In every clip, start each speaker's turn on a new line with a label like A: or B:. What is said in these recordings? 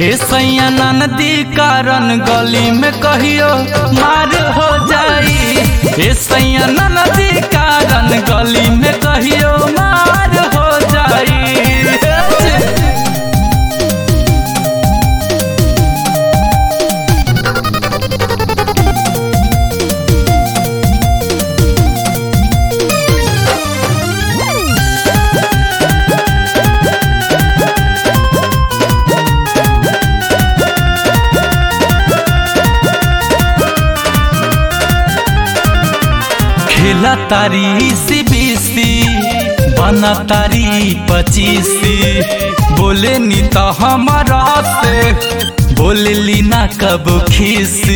A: ए सैया नदी कारण गली में कहियो मार हो जाई ए सैया नदी कारण गली में कहियो मार हो जाई खेला तारी सी बीसी बना तारी पचीसी बोले नी तो हमारा से बोले ली ना कब खीसी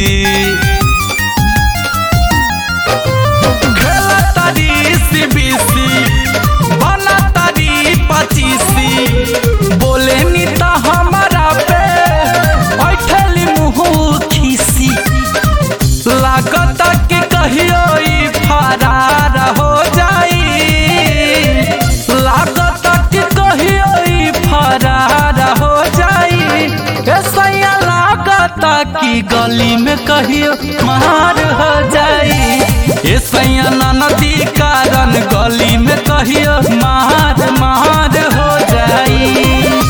A: खेला तारी सी बीसी बना तारी पचीसी बोले नी तो हमारा पे बैठली मुँह खीसी लागत कि कहियो ई फरार हो जाई लागत कि कहियो ई फरार हो जाई ऐसा लागत कि गली में कहियो मार हो जाई ऐसा नदी कारण गली में कहियो मार मार हो जाई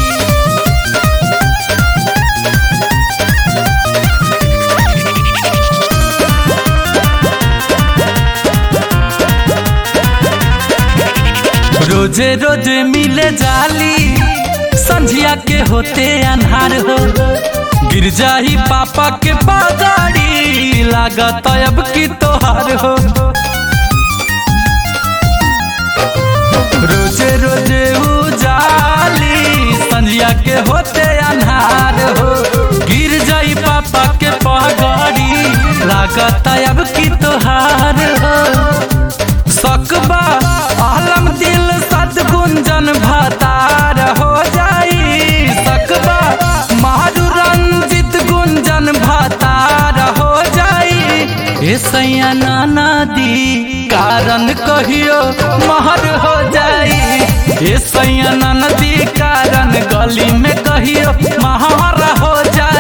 A: रोजे रोजे मिले जाली संझिया के होते अनहार हो गिर जाही पापा के बागाड़ी लागत अब की तोहार हो रोजे रोजे उजाली संझिया के होते अनहार हो गिर जाई पापा के पगाड़ी लागत अब की तोहार हो सकबा आलम दिल सदगुंजन भतार हो जाई सकबा मारू रंजित गुंजन भतार हो जाई ए सैया नाना दी कारण कहियो महर हो जाई ए सैया नाना दी कारण गली में कहियो महर हो जाई